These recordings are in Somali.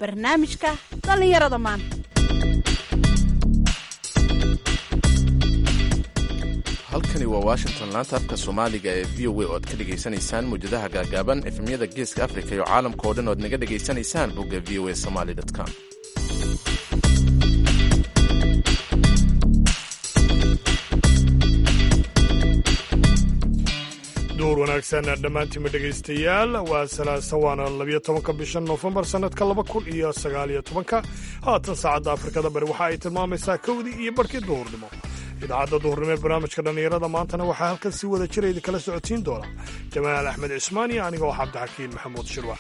barnaamijka dhallinyarada maanta halkani waa washington laanta afka soomaaliga ee v o a oo aad ka dhegaysanaysaan mawjadaha gaagaaban efemyada geeska afrika iyo caalamka oo dhan oad naga dhegaysanaysaan bogga v o a somaly com duur wanaagsan dhammaantiinma dhegaystayaal waa salaasa waana labiyo tobanka bisha noofembar sannadka laba kun iyo sagaaliyo tobanka haatan saacadda afrikada bari waxa ay tilmaamaysaa kowdii iyo barhkii duhurnimo idaacadda duhurnimo ee barnaamijka dhallinyarada maantana waxaa halkan si wada jira idinkala socodsiin doona jamaal axmed cismaan iyo aniga oo cabdixakiin maxamuud shirwa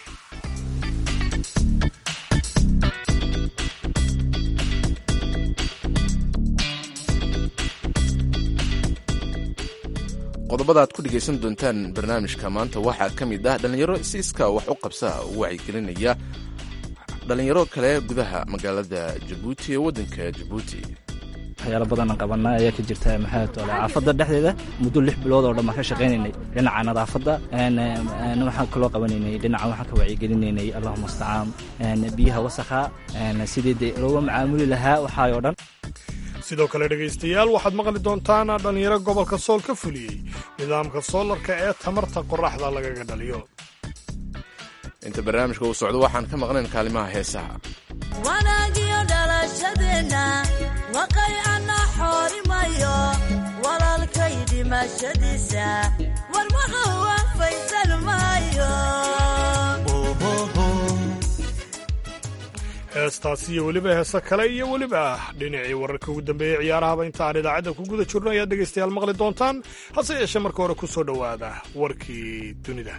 qodobada aad ku dhegaysan doontaan barnaamijka maanta waxaa ka mid ah dhallinyaro si iskaa wax u qabsa u wacyigelinaya dhallinyaro kale gudaha magaalada jabuuti ee waddanka jabuuti waxyaalo badanaan qabanaa ayaa ka jirta maxaa tole caafadda dhexdeeda muddo lix bilood oo dhan baan ka shaqaynaynay dhinaca nadaafadda waxaan kaloo qabanaynay dhinaca waxaan ka wacyigelinaynay allahuma astacaan biyaha wasakha sidii dee looga macaamuli lahaa waxaay oo dhan sidoo kale dhegaystayaal waxaad maqli doontaan dhallinyaro gobolka sool ka fuliyey nidaamka soolarka ee tamarta qoraxda lagaga dhaliyo inta barnaamijka uu socdo waxaan ka maqnayn kaalimaha heesaha wanaagiyo dhalashadeenna waqay ana xoorimayo walaalkay dhimashadiisa warmaha waafaysan maayo heestaasi iyo weliba heese kale iyo weliba dhinacii wararka ugu dambeeyey ciyaarahaba inta aan idaacadda ku guda jirno ayaad dhegaystayaal maqli doontaan hase yeeshee marka hore ku soo dhowaada warkii dunida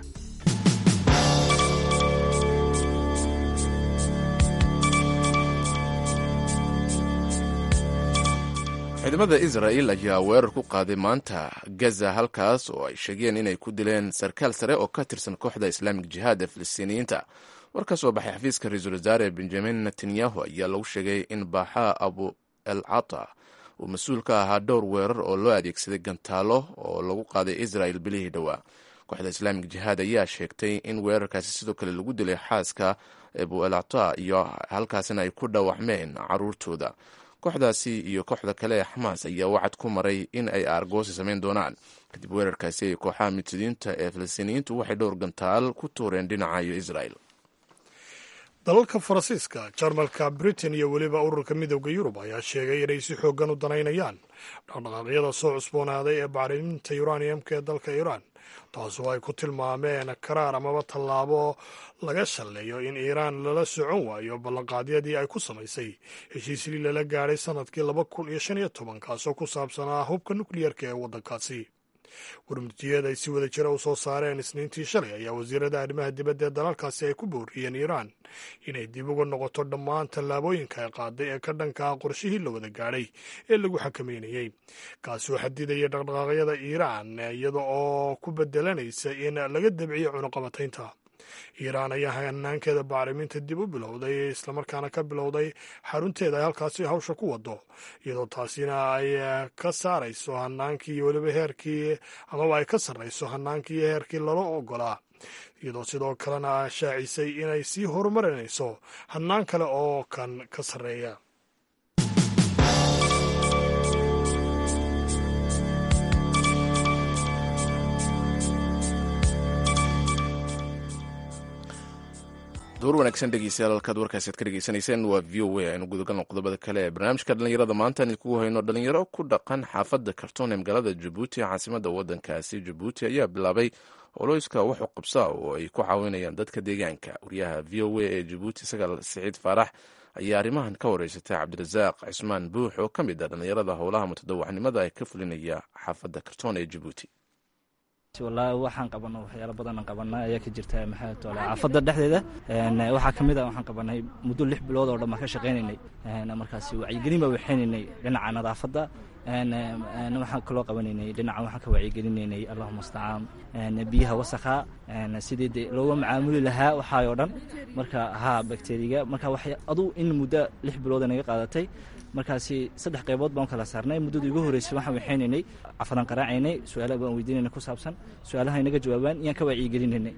ciidamada israa'il ayaa weerar ku qaaday maanta gaza halkaas oo ay sheegeen inay ku dileen sarkaal sare oo ka tirsan kooxda islaamik jihaad ee filistiiniyiinta war ka soo baxay xafiiska ra-iisul wasaare benjamin netanyahu ayaa lagu sheegay in baaxa abu el cata uu mas-uul ka ahaa dhowr weerar oo loo adeegsaday gantaalo oo lagu qaaday israel bilihii dhowaa kooxda islaamik jihaad ayaa sheegtay in weerarkaasi sidoo kale lagu dilay xaaska abu el cata iyo halkaasina ay ku dhaawacmeen caruurtooda kooxdaasi iyo kooxda kale ee xamaas ayaa wacad ku maray in ay aargoosi samayn doonaan kadib weerarkaasi ay kooxaha mutadiinta ee filistiiniyiintu waxay dhowr gantaal ku tuureen dhinaca iyo israel dalalka faransiiska jarmalka britain iyo weliba ururka midooda yurub ayaa sheegay inay si xooggan u danaynayaan dhaqdhaqaaqyada soo cusboonaaday ee bacriminta uraniumka ee dalka iiraan taasoo ay ku tilmaameen karaar amaba tallaabo laga shalleeyo in iiraan lala socon waayo ballanqaadyadii ay ku samaysay heshiislii lala gaadhay sannadkii laba kun iyo shan iyo toban kaasoo ku saabsanaa hubka nukliyeerka ee waddankaasi warmurtiyeed ay si wada jira u soo saareen isniintii shalay ayaa wasiirada arrimaha dibadda ee dalalkaasi ay ku booriyeen iiraan inay dib uga noqoto dhammaan tallaabooyinka ay qaaday ee ka dhanka ah qorshihii la wada gaadhay ee lagu xakameynayey kaasoo xadidaya dhaqdhaqaaqyada iiraan iyada oo ku bedelanaysa in laga dabciyo cunuqabataynta iiraan ayaa hanaankeeda bacriminta dib u bilowday islamarkaana ka bilowday xarunteeda ay halkaasi hawsha ku wado iyadoo taasina ay ka saarayso hanaankii iyo weliba heerkii amaba ay ka sarrayso hanaankii iyo heerkii lala ogolaa iyadoo sidoo kalena shaacisay inay sii horumarinayso hanaan kale oo kan ka sarreeya duur wanaagsan dhegeystayaal halkaad warkaasi ad ka dhegeysanayseen waa v o a aynu gudagalno qodobada kale ee barnaamijka dhallinyarada maanta aan idinkugu hayno dhalinyaro ku dhaqan xaafadda kartoon ee magaalada jabuuti caasimada waddankaasi jabuuti ayaa bilaabay holoyska waxu qabsa oo ay ku caawinayaan dadka deegaanka wariyaha v o a ee jabuuti sagaal siciid faarax ayaa arrimahan ka wareysatay cabdirasaaq cismaan buux oo ka mid ah dhallinyarada howlaha mutadawacnimada ee ka fulinaya xaafadda kartoon ee jabuuti wallaahi waxaan qabano waxyaalo badanaan qabanaa ayaa ka jirta maxaa tole caafadda dhexdeeda waxaa ka mid ah waxaan qabanay muddo lix bilood oo dhan baan ka shaqaynaynay markaasi wacyigelin baa waxaynaynay dhinaca nadaafadda waxaan kaloo qabanaynay dhinaca waxaan ka wacyigelinaynay allahuma astacaan biyaha wasakha sidii dee looga macaamuli lahaa waxaay oo dhan marka haa bakteriga marka waxay adu in muddo lix bilooda naga qaadatay markaasi saddex qaybood baan kala saarnay muddada igu horreysay waxaan waxaynaynay cafadaan qaraacaynay su-aalaha baan weydiinayna ku saabsan su-aalaha inaga jawaabaan iyaan ka wacyigelinaynay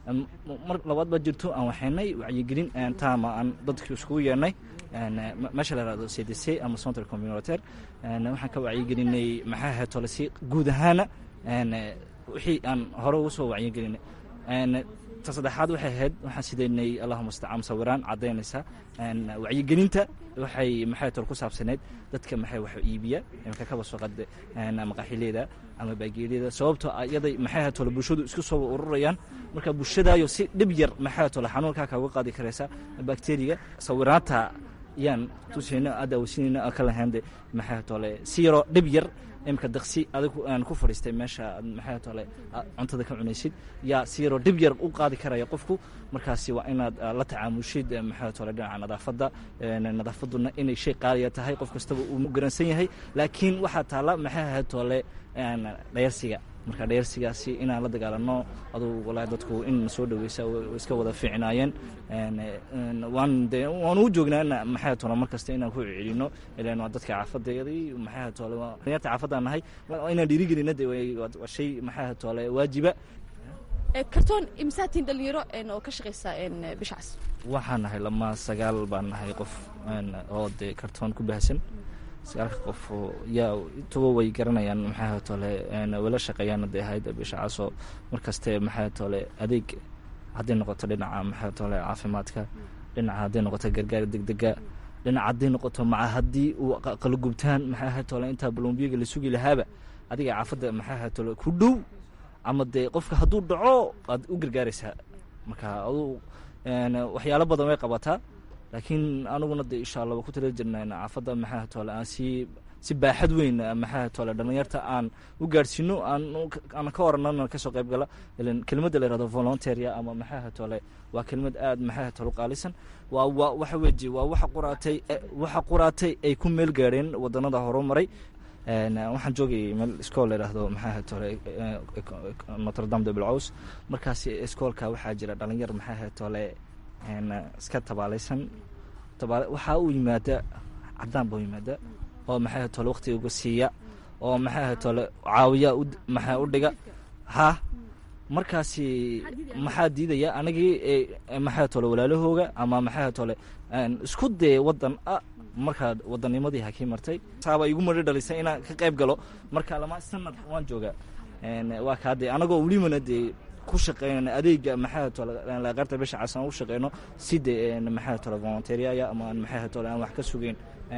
mar labaad baa jirto aan waxaynay wacyigelin taama aan dadka iskugu yeernay meesha la yihahdo c d c ama central communitaire waxaan ka wacyigelinay maxaa ahayd tolesi guud ahaana wixii aan hore ugu soo wacyigelinay ta saddexaad waxay ahayd waxaan sidaynay allahuma mustacaan sawiraan caddaynaysa wacyigelinta waxay maxay tol ku saabsaneyd dadka maxay wax iibiya imaka kaba soo qade maqaaxileeda ama baageeliyada sababtoo iyaday maxay ahayd tole bulshadu isku soo ururayaan marka bulshadaayo si dhib yar maxay tole xanuunkaa kaaga qaadi karaysa bakteriga sawiraanta yaan tusayno adaawasinayno ka lahaynde maxay tole si yaroo dhib yar imika daqsi adigu aan ku fadhiistay meesha maxay tole cuntada ka cunaysid yaa si yaroo dhib yar u qaadi karaya qofku markaasi waa inaad la tacaamushid maxay tole dhinaca nadaafadda nadaafaduna inay shay qaaliya tahay qof kastaba uu garansan yahay laakiin waxaa taalla maxay ahayd tole dhayarsiga marka dhayarsigaasi inaan la dagaalano adugu walahi dadku in soo dhaweysa iska wada fiicnaayeen waan de waan u joognaa maxay tole mar kasta inaan ku celino ilan waa dadka caafadeedii maxay tole dhalinyarta caafadaan nahay inaan dhiirigelina de waa shay maxay tole waajiba kartoon imsaatiin dhalinyaro oo ka shaqaysa bishacaas waxaan nahay lama sagaal baan nahay qof oo dee kartoon ku baahsan sagaalka qof yaa tuba way garanayaan maxaa tole wala shaqeeyaan haday ahayd bishacaasoo markaste maxaa tole adeeg hadday noqoto dhinaca maxaa tole caafimaadka dhinaca hadday noqoto gargaar degdega dhinaca hadday noqoto maca haddii uu qala gubtaan maxaa ahayd tole intaa balombiyaga la sugi lahaaba adiga caafadda maxaa ahayd tole ku dhow ama dee qofka hadduu dhaco aad u gargaaraysaa marka aduu waxyaalo badan way qabataa laakiin aniguna de insha allah waa ku tala jirnaa caafadda maxaa tole aan si si baaxad weyn maxaa tole dhalinyarta aan u gaadhsiino aan ka oranana kasoo qayb gala ilan kelimadda la yihahdo volunteeria ama maxaa tole waa kelimad aad maxaa tole qaalisan waa waa waxa weji waa waxa quraatay waxa quraatay ay ku meel gaadheen wadanada horumaray waxaan joogayay meel iskool la yidhaahdo maxaa tole notre dame de bilcaws markaasi iskoolka waxaa jira dhalinyar maxaa tole iska tabaalaysan waxaa u yimaada cadaan ba u yimaada oo maxaa tole waktiga uga siiya oo maxaa tole caawiya maxaa u dhiga ha markaasi maxaa diidaya anagii maxaa tole walaalahooga ama maxaa tole isku dee wadan a markaa wadanimadii hakii martay saaba igu mari dhalisay inaan ka qayb galo marka lama sanad waan joogaa waa kaa dee anagoo welimana dee ku shaqeyn adeega maxaa tole qaybta bisha cas aan u shaqeyno si de maxaa tole volunteeriaya ama maxaa tole aan wax ka sugeyn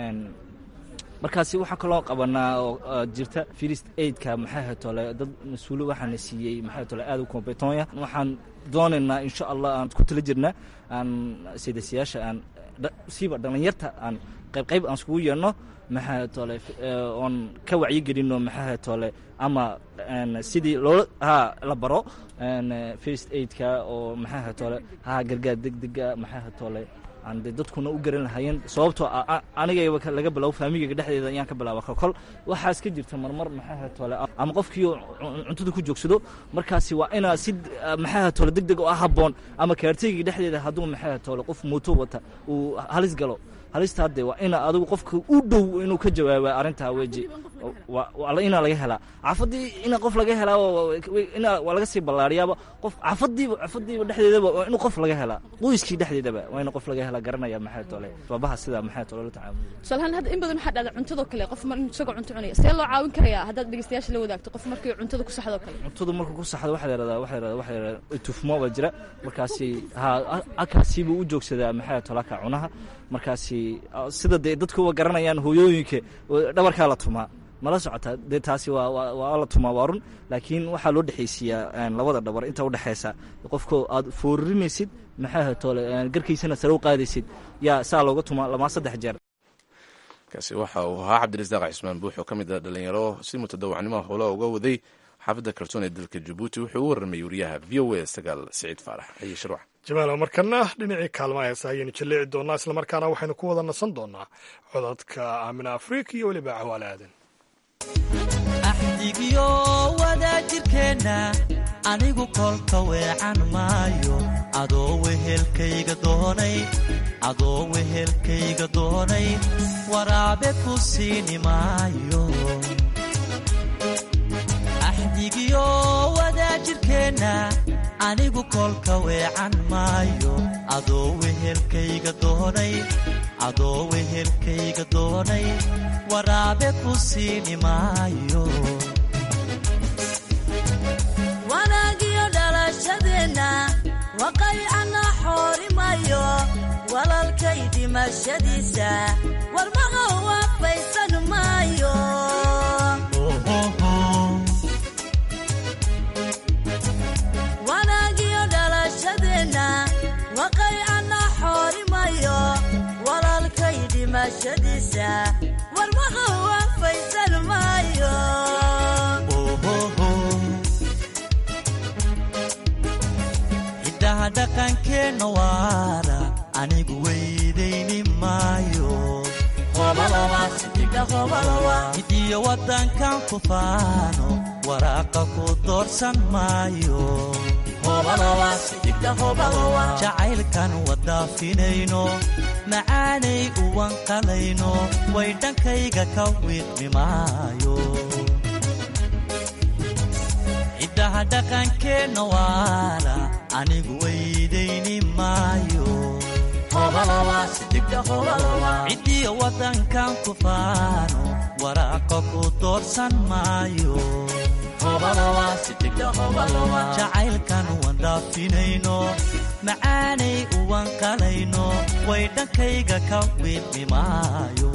markaasi waxaa kaloo qabanaa oo jirta first aidka maxaa tole dad mas-uulo waxaana siiyey maxaa tole aad u competonya waxaan doonaynaa insha allah aan ku tala jirnaa aan sidaasiyaasha aan siiba dhalinyarta aan qayb qayb aan iskugu yeerno maxaa tole oon ka wacyigelino maxaa tole ama sidii loo ha la baro first aidka oo maxaa tole ha gargaar degdega maxaa tole aan de dadkuna u garan lahaayeen sababtoo anigayba laga bilaabo faamigayga dhexdeeda ayaan ka bilaaba kolkol waxaas ka jirta marmar maxaa tole ama qofkii cuntada ku joogsado markaasi waa inaa si maxaa tole deg deg oo ah habboon ama kaarteyga dhexdeeda hadduu maxaa tole qof mooto wata uu halis galo halistaa de waa ina adigu qofka u dhow inuu ka jawaaba arrintaa weji inaa laga helaa cafadii ina qof laga helaa waa laga sii ballaariyaaba qof cafadiiba cafadiiba dhexdeedaba waa inuu qof laga helaa qoyskii dhexdeedaba waa ina qof laga helaa garanaya maxaa tole babaha sida maxaa tole la tacaamul tusaalahaan hadda in badan waxaa dhacda cuntadoo kale qof mar isagoo cunto cunaya see loo caawin karayaa haddaad dhegeystayaasha la wadaagto qof markii cuntada ku saxdoo kale cuntada markuu ku saxdo waxaa la yihahdaa waxaa la yihahdaa waxaa la yihahdaa tufmo baa jira markaasi ha halkaasiibuu u joogsadaa maxaa tolaka cunaha markaasi sida dee dadkuwa garanayaan hooyooyinka dhabarkaa la tumaa mala socota dee taasi waa la tumaa waa run laakiin waxaa loo dhexaysiiyaa labada dhabar inta udhexaysa qofko aad foorinaysid maxaa tole garkiisana sare u qaadaysid yaa saa looga tumaa lamaa saddex jeer kaasi waxa uu ahaa cabdirasaaq cismaan buux oo ka mid ah dhalinyaro si mutadawacnimo howlaha uga waday xaafadda kalsoon ee dalka jabuuti wuxuu u warramay wariyaha v o a sagaal siciid faarax aye sharwax jamaal markana dhinacii kaalmaha heesa ayaynu jaleeci doonaa islamarkaana waxaynu ku wada nasan doonaa codadka aamina afrika iyo weliba cawaale aadan axdigiyo wadaajirkeenna anigu kolka weecan maayo adoo wehelkayga doonay adoo wehelkayga doonay waraabe ku siini maayo axdigiyo wadaajirkeenna anigu kolka weecan maayo adoo wehelkayga doonay adoo wehelkayga doonay waraabe ku siini maayo wanaagiyo dhalashadeenna waqaycana xoorimayo walalkay dhimashadiisa warmaha waafaysan maayo wanaagiyo dhalashadeenna waqaycana xoorimayo walalkay dhimashadiisa warmaha waafaysan maayo hiddaha dhaqankeenna waara anigu weydayni maayo hidiyo waddankan ku faano waraaqa ku doorsan maayo jacaylkan wadaafinayno macaanay uwanqalayno way dhankayga ka wiiqmi maayo hiddaha dhaqankeenna waara anigu weydayni maayo ciddiyo waddankan ku faano waraaqa ku doorsan maayo jacaylkan wandhaafinayno macaanay uwanqalayno way dhankayga ka wiiqmi maayo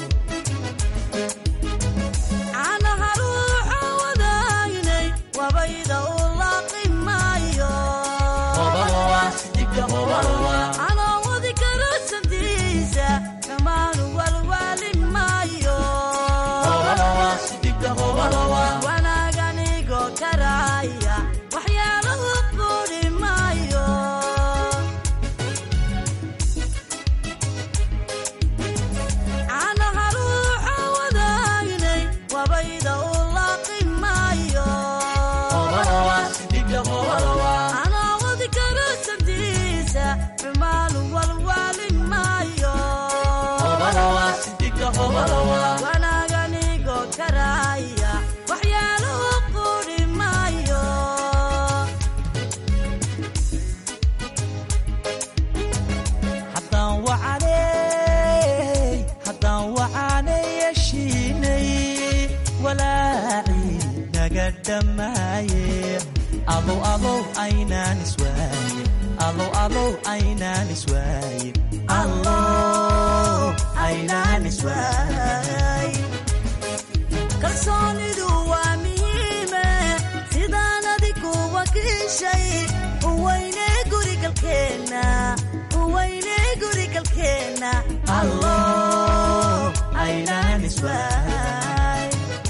caanaha ruuxa wadaynay wabayda u laaqi maayo canoowadi karo sabdiisa dhammaanu walwaali maayo wanaaganigo karaaya waxyaalahu quudhi maayo caanaha ruuxa wadaynay wabayda u laaqi maayo canoowadi karo sabdiisa dhammaanu walwaali maayo wanaaganigo karaaya waxyaalahu quudhi maayo haddaan wacanay haddaan wacanay yeshiinay walaacii naga dhammaaye alow alow aynaan iswaaye alow alow aynaan iswaaye allow aynaan iswaaye kalsoonidu waa muhiime sidaan adigu wakiishay uweyne gurigalkeenna uweyne gurigalkeenna allow aynaan iswaaye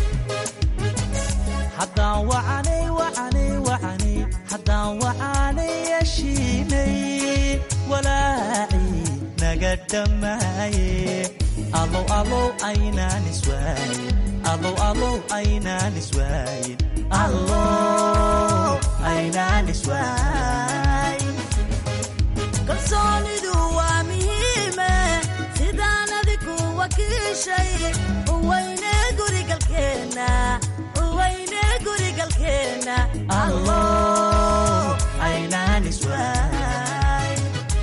haddaan wacanay wacanay wacanay haddaan wacanay yeshiinay walaacii naga dhammaaye alow alow aynaan iswaaye alow alow aynaan iswaaye allow aynaan iswaaye kalsoonidu waa muhiime sidaan adigu wakiishay uweyne gurigalkeenna uweyne gurigalkeenna allow aynaan iswaaye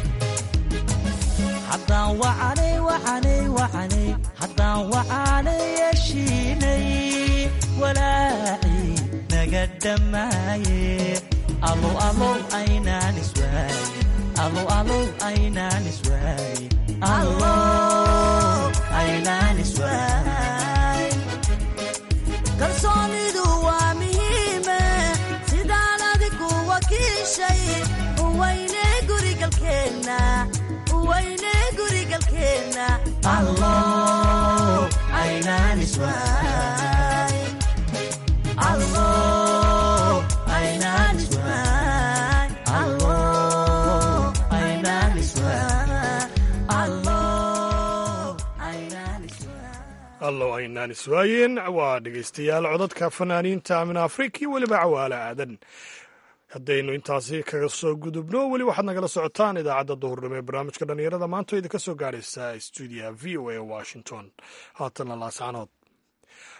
haddaan wacanay wacanay wacanay haddaan wacanay yeshiinay walaacii naga dhammaaye alow alow aynaan iswaaye alow alow aynaan iswaaye allow aynaan iswaaye kalsoonidu waa muhiime sidaan adigu wakiishay uweyne gurigalkeenna uweyne gurigalkeenna allow aynaan iswaaye allow aynaan iswaaye allow aynaan iswaaye allow aynaan iswaaye allow aynaan iswaayeen waa dhegaystayaal codadka fanaaniinta amina afrika iyo weliba cawaale aadan haddaynu intaasi kaga soo gudubno weli waxaad nagala socotaan idaacadda duhurnimo ee barnaamijka dhallinyarada maanta oo idinka soo gaaraysa stuudiyaha v o a washington haatana laascanood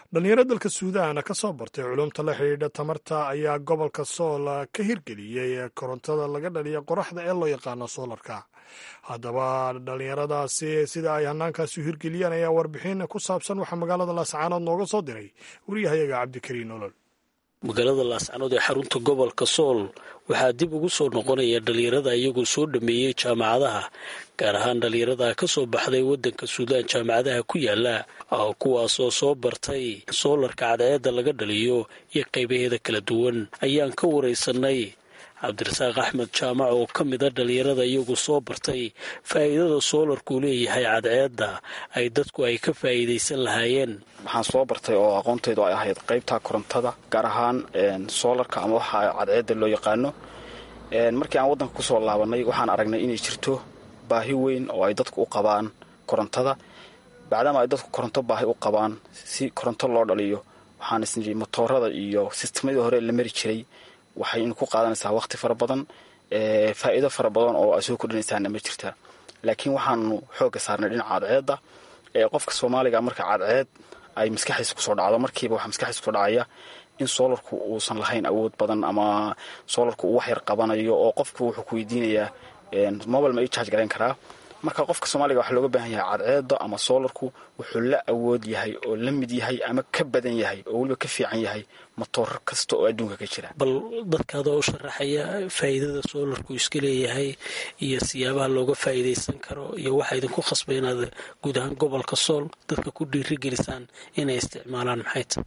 dhalinyaro dalka suudan ka soo bartay culumta la xidhiidha tamarta ayaa gobolka sool ka hirgeliyey korontada laga dhaliya qoraxda ee loo yaqaano soolarka haddaba dhalinyaradaasi sida ay hanaankaasi u hirgeliyeen ayaa warbixin ku saabsan waxaa magaalada laascaanood nooga soo diray wariyahayaga cabdikariin nolol magaalada laascanood ee xarunta gobolka sool waxaa dib ugu soo noqonaya dhalinyarada iyagoo soo dhameeyey jaamacadaha gaar ahaan dhalinyarada ka soo baxday waddanka suudaan jaamacadaha ku yaala kuwaasoo soo bartay soolarka cadceedda laga dhaliyo iyo qaybaheeda kala duwan ayaan ka waraysanay cabdirasaaq axmed jaamac oo ka mid a dhalinyarada iyagu soo bartay faa'iidada soolarkuu leeyahay cadceedda ay dadku ay ka faa'iidaysan lahaayeen waxaan soo bartay oo aqoontaydu ay ahayd qaybta korontada gaar ahaan soolarka ama waxa cadceedda loo yaqaano markii aan waddanka kusoo laabanay waxaan aragnay inay jirto baahi weyn oo ay dadku u qabaan korontada bacdama ay dadku koronto baahi u qabaan si koronto loo dhaliyo waxaan isnii motoorada iyo sistemadii hore la mari jiray waxay ku qaadanaysaa waqti fara badan faa'iido fara badan oo ay soo kordhinaysaana ma jirta laakiin waxaanu xoogga saarnay dhinaca cadceedda ee qofka soomaaliga marka cadceed ay maskaxdiisa kusoo dhacdo markiiba waxaa maskaxdiisa kusoo dhacaya in soolarku uusan lahayn awood badan ama soolarku uu wax yar qabanayo oo qofku wuxuu ku weydiinayaa mobile ma ii charge garayn karaa marka qofka soomaaliga waxaa looga baahan yahay cadceedda ama soolarku wuxuu la awood yahay oo la mid yahay ama ka badan yahay oo weliba ka fiican yahay matoor kasta oo adduunka ka jira bal dadkaadoo u sharaxaya faa'iidada soolarku iska leeyahay iyo siyaabaha looga faa'iidaysan karo iyo waxaa idinku khasbay inaad guud ahaan gobolka sool dadka ku dhiirigelisaan inay isticmaalaan maxay ta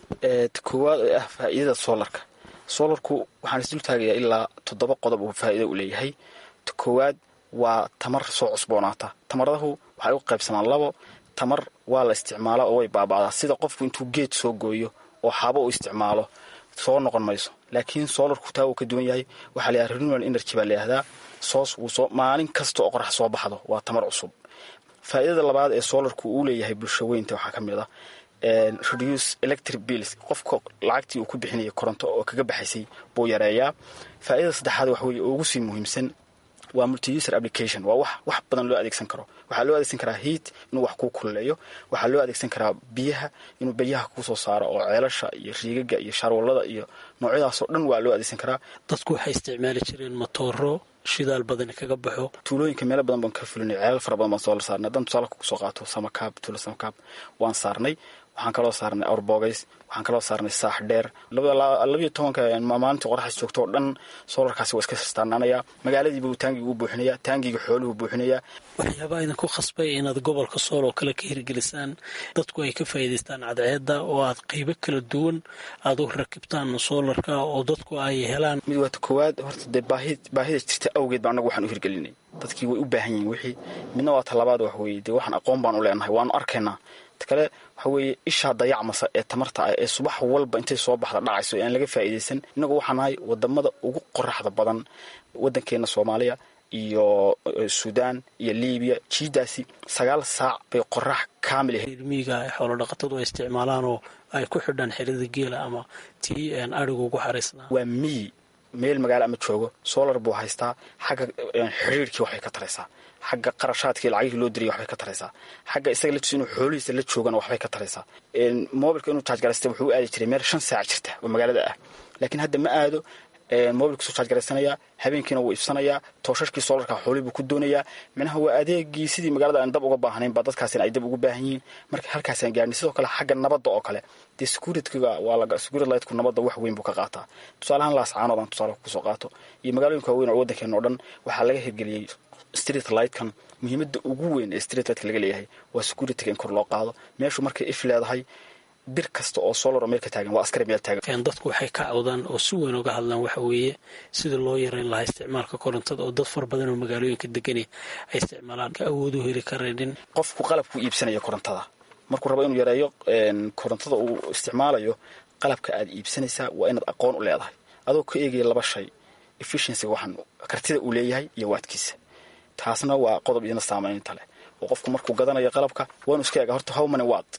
koowaad ee ah faa'iidada soolarka soolarku waxaan isdul taagayaa ilaa toddoba qodob uu faa'iido u leeyahay koowaad waa tamar soo cusboonaata tamaradahu waxay u qaybsamaan labo tamar waa la isticmaala oo way baaba'daa sida qofku intuu geed soo gooyo oo xaabo u isticmaalo soo noqon mayso laakiin soolarku taa wuu ka duwan yahay waxaa layaha renewal energy baa layihahdaa soos wuu soo maalin kasta oo qorax soo baxdo waa tamar cusub faa'iidada labaad ee soolarku uu leeyahay bulsho weynta waxaa ka mid ah reduce electric bills qofka lacagtii uu ku bixinaya koronto oo kaga baxaysay buu yareeyaa faa'iidada saddexaad wax weeye oo ugu sii muhiimsan waa multiuser application waa wax wax badan loo adeegsan karo waxaa loo adeegsan karaa heat inuu wax kuu kululeeyo waxaa loo adeegsan karaa biyaha inuu biyaha kuu soo saaro oo ceelasha iyo riigaga iyo shaarwallada iyo noocyadaasoo dhan waa loo adeegsan karaa dadku waxay isticmaali jireen matooro shidaal badan kaga baxo tuulooyinka meelo badan baan ka fulinay ceelal fara badan baan soo la saarnay haddaan tusaale kusoo qaato samakaab tuulo samakaab waan saarnay waxaan kaloo saarnay awrbogays waxaan kaloo saarnay saax dheer labayo tobanka maalintii qoraxaas joogto oo dhan soolarkaasi waa iska sirtaanaanaya magaaladiibuu taangigu buuxinaya taangiga xooluhu buuxinaya waxyaabaa idinku khasbay inaad gobolka sool oo kale ka hirgelisaan dadku ay ka faa'iidaystaan cadceedda oo aad qaybo kala duwan aad u rakibtaan soolarka oo dadku ay helaan mid waata koowaad horta dee baahida jirta awgeed ba annagu waxaan u hirgelinay dadkii way u baahan yihiin wixii midna waa talabaad wax weeye dee waxaan aqoon baan u leenahay waanu arkaynaa kale waxa weeye ishaa dayacmasa ee tamarta ah ee subax walba intay soo baxda dhacayso ee aan laga faa'iidaysan innagu waxaan nahay wadamada ugu qoraxda badan waddankeena soomaaliya iyo suudaan iyo libiya jiidaasi sagaal saac bay qorax kaamil miiga xoolo dhaqatadu ay isticmaalaan oo ay ku xidhaan xerada geela ama tii arigu ugu xaraysnaa waa miyi meel magaalo ama joogo solar buu haystaa xagga xiriirkii waxbay ka taraysaa xagga qarashaadkii lacagihii loo diriyay waxbay ka taraysaa xagga isaga la tusi inuu xoolihiisa la joogana waxbay ka taraysaa mobilka inuu charge garaysta wuxuu u aadi jiray meel shan saac jirta oo magaalada ah laakiin hadda ma aado mobilkiisuu charge garaysanayaa habeenkiina wuu ifsanayaa tooshashkii soolarka xoolihii buu ku doonayaa minaha waa adeegii sidii magaalada aan dab uga baahnayn baa dadkaasina ay dab ugu baahan yihiin marka halkaasaan gaarnay sidoo kale xagga nabadda oo kale dee securityga waa la security lightku nabadda wax weyn buu ka qaataa tusaalahaan laascaanood aan tusaale kusoo qaato iyo magaalooyinka waaweyn oo waddankeena oo dhan waxaa laga hirgeliyey street lightkan muhiimadda ugu weyn ee street lightka laga leeyahay waa securityga in kor loo qaado meeshu markay if leedahay bir kasta oo solar oo meel ka taagan waa askari meel taagan dadku waxay ka cawdaan oo si weyn uga hadlaan waxa weeye sida loo yareyn lahaa isticmaalka korontada oo dad far badan oo magaalooyinka degani ay isticmaalaan ka awood u heli karaynin qofku qalabku iibsanaya korontada markuu rabo inuu yareeyo korontada uu isticmaalayo qalabka aad iibsanaysaa waa inaad aqoon u leedahay adoo ka eegaya laba shay efficiencyga waxaan kartida uu leeyahay iyo waadkiisa taasna waa qodob idina saamaynta leh oo qofku markuu gadanayo qalabka waa inu iska eega horta how many watt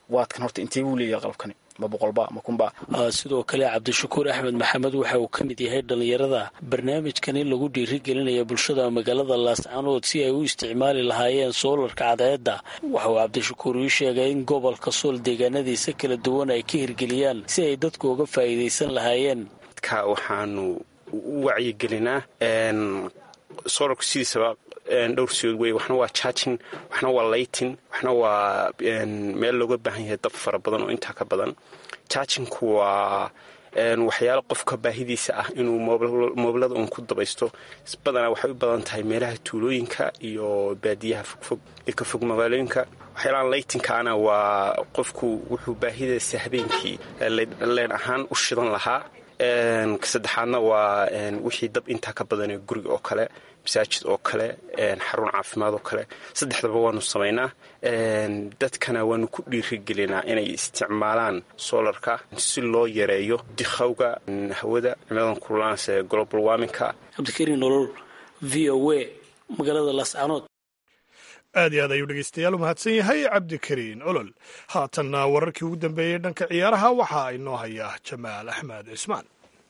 waadkan horta intee buu leeyahay qalabkani ma boqolba ma kunba sidoo kale cabdishakuur axmed maxamed waxa uu ka mid yahay dhallinyarada barnaamijkan in lagu dhiirigelinaya bulshada magaalada laascanood si ay u isticmaali lahaayeen soolarka cadceedda waxa uu cabdishakuur ii sheegay in gobolka sool deegaanadiisa kala duwan ay ka hirgeliyaan si ay dadku uga faa'iidaysan lahaayeen dadka waxaanu u wacyigelinaa solarku sidiisaba dhowr sidood wey waxna waa charging waxna waa laytin waxna waa meel looga baahan yahay dab fara badan oo intaa ka badan chargingku waa waxyaalo qofka baahidiisa ah inuu moobilada uun ku dabaysto badanaa waxay u badan tahay meelaha tuulooyinka iyo baadiyaha fogfog ee ka fog magaalooyinka waxyaalahan laytinkaana waa qofku wuxuu baahidiisa habeenkii leen ahaan u shidan lahaa saddexaadna waa wixii dab intaa ka badanee guriga oo kale masaajid oo kale xarun caafimaad oo kale saddexdaba waanu samaynaa dadkana waanu ku dhiirigelinaa inay isticmaalaan soolarka si loo yareeyo dikhawga hawada cimiladan kululaans ee global warminka cabdikariin nolol v o a magaalada laascanood aad iyo aad ayuu dhegeystayaal u mahadsan yahay cabdikariin olol haatanna wararkii ugu dambeeyey dhanka ciyaaraha waxaa inoo haya jamaal axmed cismaan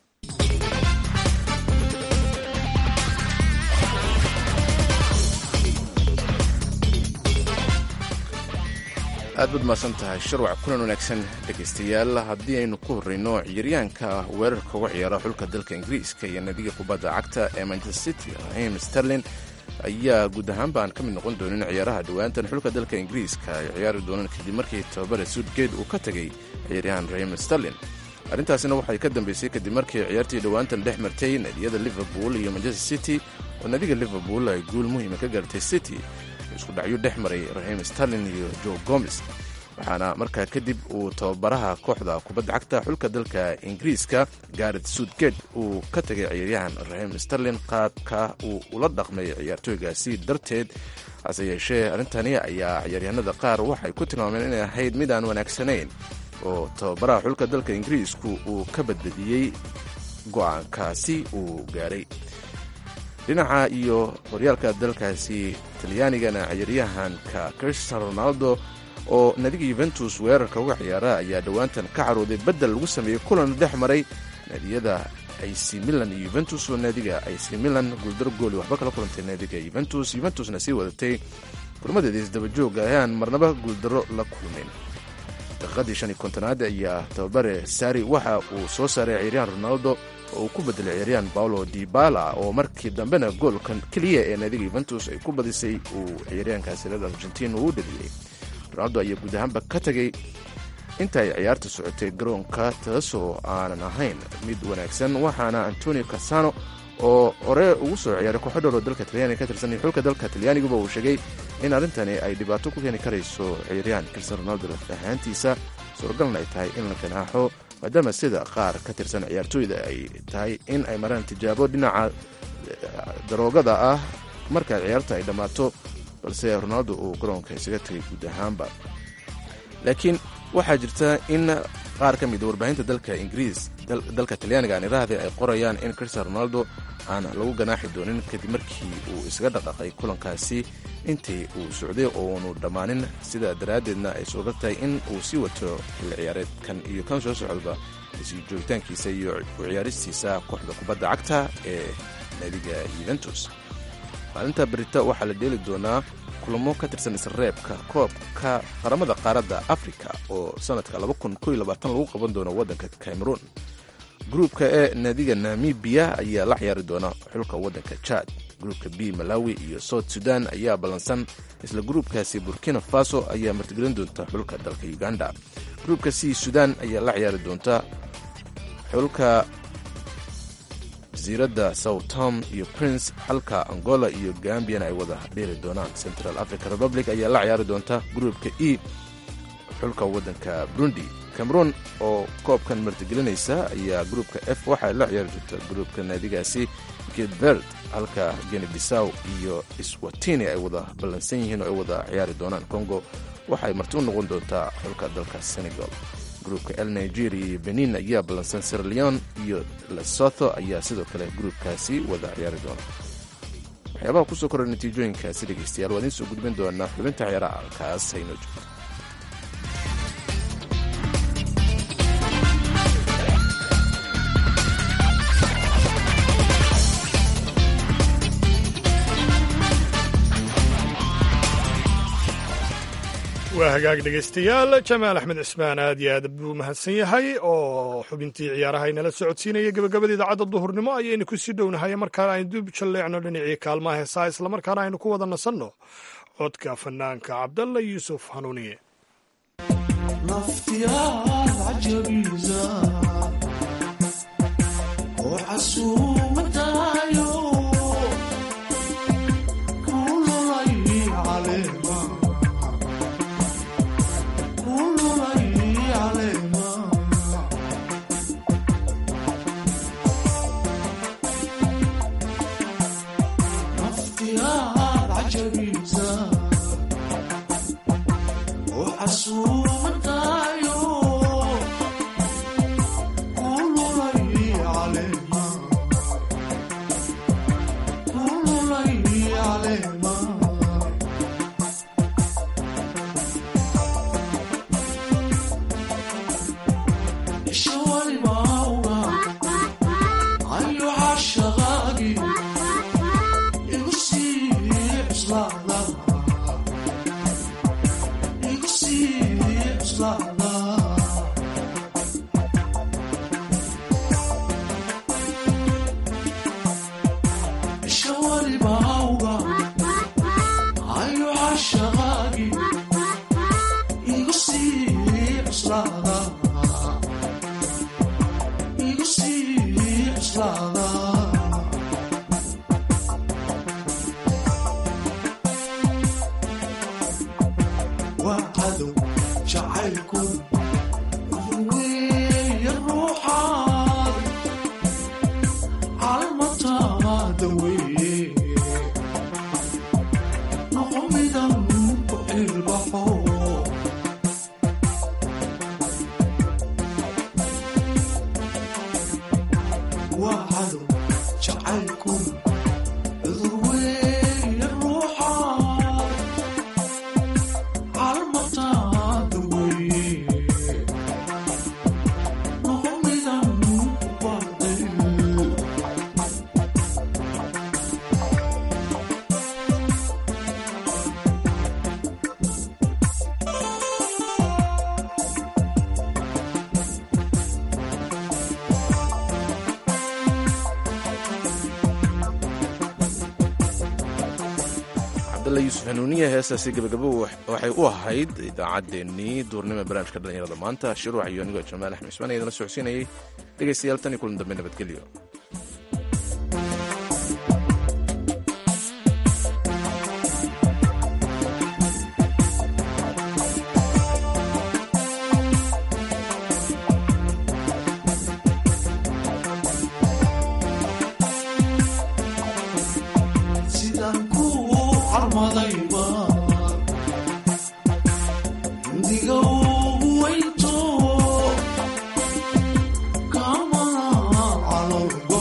aad baad mahadsan tahay sharwac kulan wanaagsan dhegaystayaal haddii aynu ku horreyno ciyaaryahanka weerarka uga ciyaara xulka dalka ingiriiska iyo nadiga kubadda cagta ee manchester city rahim sterlin ayaa guud ahaanba aan ka mid noqon doonin ciyaaraha dhowaantan xulka dalka ingiriiska ay ciyaari doonaan kadib markii tababare suudgeed uu ka tegay ciyaaryahan rahim sterlin arrintaasina waxay ka dambeysay kadib markii ciyaartii dhowaantan dhex martay nadiyada liverpool iyo manchester city oo nadiga liverpool ay guul muhiima ka gaartay city isku dhacyo dhex maray rahim sterlin iyo joe gomes waxaana markaa kadib uu tababaraha kooxda kubadda cagta xulka dalka ingiriiska garet suudged uu ka tegay ciyaaryahan rahim sterlin qaabka uu ula dhaqmay ciyaartooygaasi darteed hase yeeshee arrintani ayaa ciyaaryahanada qaar waxay ku tilmaameen inay ahayd mid aan wanaagsanayn oo tababaraha xulka dalka ingiriisku uu ka badbadiyey go'aankaasi uu gaaray dhinaca iyo horyaalka dalkaasi talyaanigana ciyaaryahanka cristiano ronaldo oo nadiga yuventus weerarka uga ciyaara ayaa dhowaantan ka carooday beddel lagu sameeyey kulan dhex maray naadiyada ac milan iyo yuventus oo naadiga ac milan guuldaro gooli waxba kala kulantay naadiga yuventus yuventusna sii wadatay kulmadeeda isdabajooga ayaan marnaba guuldaro la kulmin daqiiqadii shan iyo kontonaad ayaa tababare sari waxa uu soo saaray ciyaaryahan ronaldo oo uu ku bedelay ciyaaryahan paolo dibala oo markii dambena goolkan keliya ee naadiga yuventus ay ku badisay uu ciyaaryahankaasi reer argentin uu u dhaliyey ronaldo ayaa guud ahaanba ka tegay inta ay ciyaarta socotay garoonka taasoo aanan ahayn mid wanaagsan waxaana antonio casano oo hore ugu soo ciyaaray kooxo dhowr oo dalka talyaaniga ka tirsan iyo xulka dalka talyaaniguba uu sheegay in arrintani ay dhibaato ku keeni karayso ciyaaryahan cristiano ronaldo laf ahaantiisa suuragalna ay tahay in la ganaaxo maadaama sida qaar ka tirsan ciyaartooyda ay tahay in ay maraan tijaabo dhinaca daroogada ah marka ciyaarta ay dhammaato balse ronaldo uu garoonka isaga tegay guud ahaanba laakiin waxaa jirta in qaar ka mida warbaahinta dalka ingiriis dalka talyaaniga aan iraahday ay qorayaan in cristiano ronaldo aan lagu ganaaxi doonin kadib markii uu isaga dhaqaaqay kulankaasi intii uu socday oo uunu dhammaanin sidaa daraaddeedna ay suura tahay in uu sii wato xilli ciyaareedkan iyo kan soo socdaba sii joogitaankiisa iyo u ciyaaristiisa kooxda kubadda cagta ee naadiga yuventus maalinta berita waxaa la dheeli doonaa kulamo ka tirsan isreebka koobka qaramada qaaradda afrika oo sanadka lagu qaban doono waddanka cameroon gruubka e naadiga namibiya ayaa la ciyaari doona xulka waddanka jad gruubka b malawi iyo south sudan ayaa ballansan isla gruubkaasi burkina faso ayaa martigelin doonta xulka dalka uganda gruubka c sudan ayaa la ciyaari doonta xulka jasiiradda southtom iyo prince halka angola iyo gambiana ay wada dheeli doonaan central africa republic ayaa la ciyaari doonta gruubka e xulka waddanka burundi cameroon oo koobkan martigelinaysa ayaa gruubka f waxay la ciyaari doonta gruubka naadigaasi gilbert halka geni bisaw iyo swatini ay wada ballansan yihiin oo ay wada ciyaari doonaan congo waxay marti u noqon doontaa xulka dalka senegal gruubka el nigeria iyo benin ayaa ballansan sirleon iyo lesotho ayaa sidoo kale gruubkaasi wada ciyaari doona waxyaabaha kusoo korra natiijooyinkaasi dhegeystayaal waa idiin soo gudbin doonaa xubinta ciyaaraha halkaas haynoo joogto hagaag dhegaystayaal jamaal axmed cismaan aad iyo aad buu mahadsan yahay oo xubintii ciyaaraha inala socodsiinaya gebagabada idaacadda duhurnimo ayaynu ku sii dhownahay markaana aynu dib jalleecno dhinacii kaalmaha heesaa islamarkaana aynu ku wada nasanno codka fanaanka cabdalla yuusuf hanuuniye naftiyaad cajabiisa oo casuumadaayo kululay caleema kululay caleema naftiyaad cajabiisa oo casuumadaayo kululay caleema kululay caleema isha walibauga ayo cashaqaagi igu sii cuslaada igu sii cuslaada isha walibauga ayo cashaqaagi igu sii cuslaada igu sii cuslaada waa cadow jacaylku weeye ruuxaad calmataada weeye noqo midan ku ilbaxo waa cadow jacaylku cudur weeye ruuxaad calmataada weeye noqo midan ku baadil cabdalla yuusuf hanuuniye heestaasi gebagabo waxay u ahayd idaacaddeenii duurnimo barnaamijka dhallinyarada maanta shiruuc iyo anigoo jamaal axmed cismaan idinla socodsiinayay dhegaystayaal tan iyo kulan dambe nabadgelyo sidaan ku carmadayba indiga ugu weynto kamana calolgo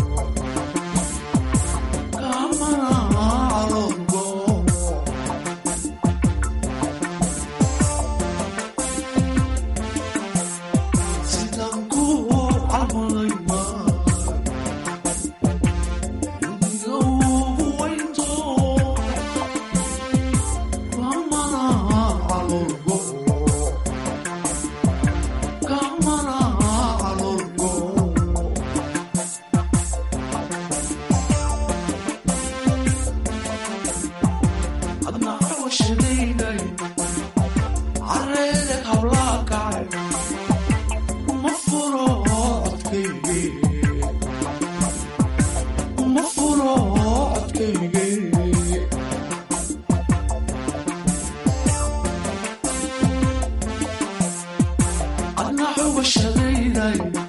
kamana calolgo sidaan ku carmadayba indiga ugu weynto kamana calolgo kamana calolgo adna cawashadaynay careedeg hablaa kacay uma furo codkayge uma furo codkayge adna cawashadaynay